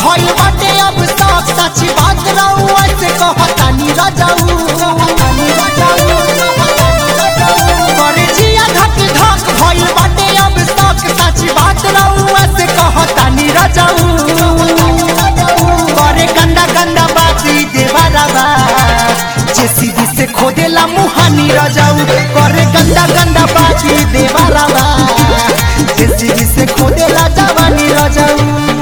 भइल बाटे अब तक सच बात रहू ऐसे कहतानी रजाऊ करे जिया धक धक भइल बाटे अब तक सच बात रहू ऐसे कहतानी रजाऊ करे गंदा गंदा बाती देवारावा जेसीबी से खोदेला मुहानी रजाऊ करे गंदा गंदा बाती देवारावा जेसीबी से खोदेला जवानी रजाऊ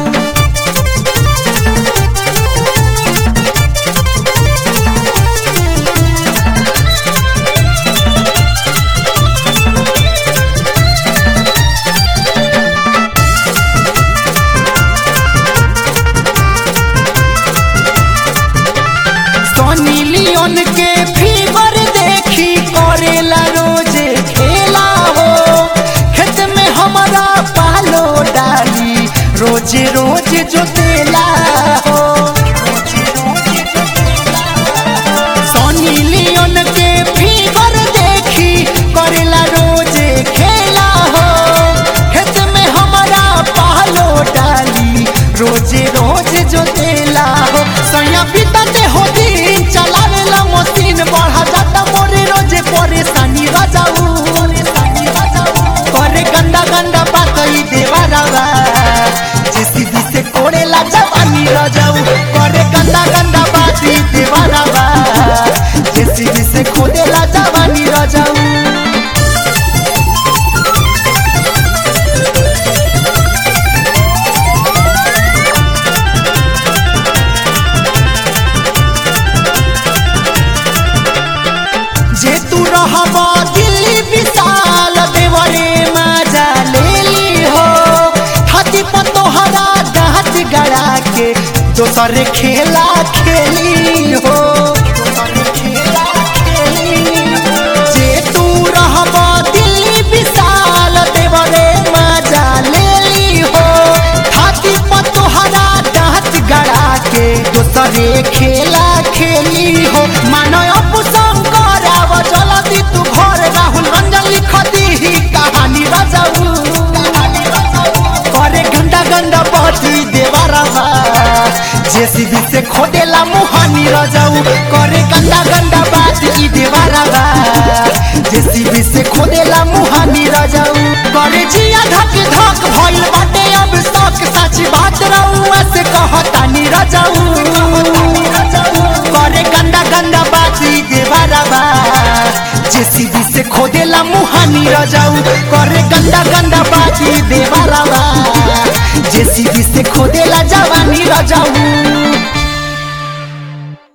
सोनी लियोन के फीवर देखी करेला रोजे खेला हो खेत में हमारा पालो डाली रोजे रोज जोतेला हो सोनी लियोन के फीवर देखी करेला रोजे खेला हो खेत में हमारा पालो डाली रोजे रोज जोतेला हो सैया पिताते हो दिन चलावेला मशीन बढ़ा जाता मोरे रोजे परेशानी रजाऊ करे गंदा गंदा बात ई देवारावा जेसीबी से कोड़ेला जवानी रजाऊ करे गंदा गंदा बात ई देवारावा जेसीबी से खोदेला जवानी रजाऊ जे तू रहबा दिल्ली विशाल देवरे मजा ले ली हो हाथी पर तोहरा दाँत गड़ा के दोसर खेला खेली हो जे तू रहबा दिल्ली विशाल देवरे मजा ले ली हो हाथी पर तोहरा दाँत गड़ा के दोसरे खेला खेली हो मानो अपू शंकर आव जल्दी तू घर राहुल रंजन लिख दी कहानी रजाऊ करे गंदा गंदा बहती देवारावा जेसीबी से खोदेला मुहानी रजाऊ करे गंदा गंदा बात ई देवारावा जेसीबी से खोदेला मुहानी रजाऊ करे जिया धक धक भइल बाटे अब तक सच बात रहू से कहतानी रजाऊ करे गंदा गंदा बात ई देवारावा जेसीबी से खोदेला मुहानी रजाऊ करे गंदा गंदा बात ई देवारावा जेसीबी से खोदेला जवानी रजाऊ